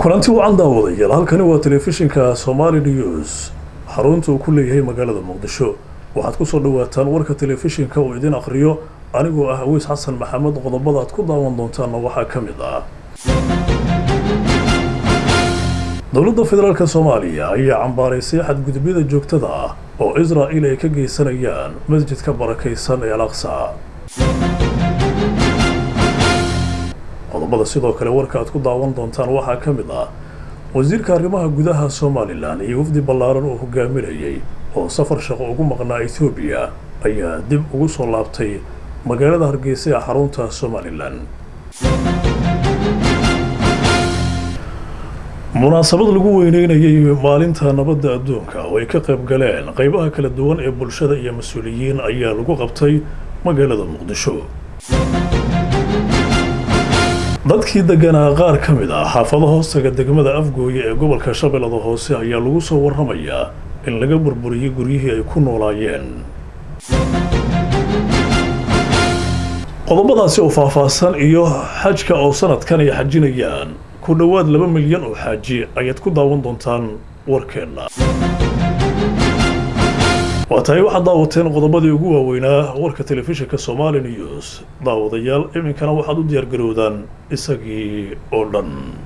kulanti wacan daawadayaal halkani waa telefishinka somali news xarunta uu ku leeyahay magaalada muqdisho waxaad kusoo dhawaataan warka telefishinka uu idin akhriyo anigoo ah aweys xasan maxamed qodobada aad ku daawan doontaanna waxaa ka mid ah dowladda federaalk soomaaliya ayaa cambaaraysay xadgudubyada joogtada ah oo israa'il ay ka geysanayaan masjidka barakaysan ee al aqsa qodobada sidoo kale warka aad ku daawan doontaan waxaa ka mid ah wasiirka arrimaha gudaha somalilan iyo wafdi ballaaran oo hogaaminayay oo safar shaqo ugu maqnaa ethoobiya ayaa dib ugu soo laabtay magaalada hargeysa ee xarunta somalilan munaasabad lagu weyneynayay maalinta nabadda adduunka oo ay ka qayb galeen qeybaha kala duwan ee bulshada iyo mas-uuliyiin ayaa lagu qabtay magaalada muqdisho dadkii deganaa qaar ka mid ah xaafado hoostaga degmada afgooye ee gobolka shabeellada hoose ayaa lagu soo warramayaa in laga burburiyey guryihii ay ku noolaayeen qodobadaasi oo faahfaahsan iyo xajka oo sanadkan ay xajinayaan ku dhowaad laba milyan oo xaaji ayaad ku daawan doontaan warkeenna waa tahay waxaad daawateen qodobadii ugu waaweynaa warka telefishinka somali news daawadayaal iminkana waxaad u diyaargarowdaan isagii oo dhan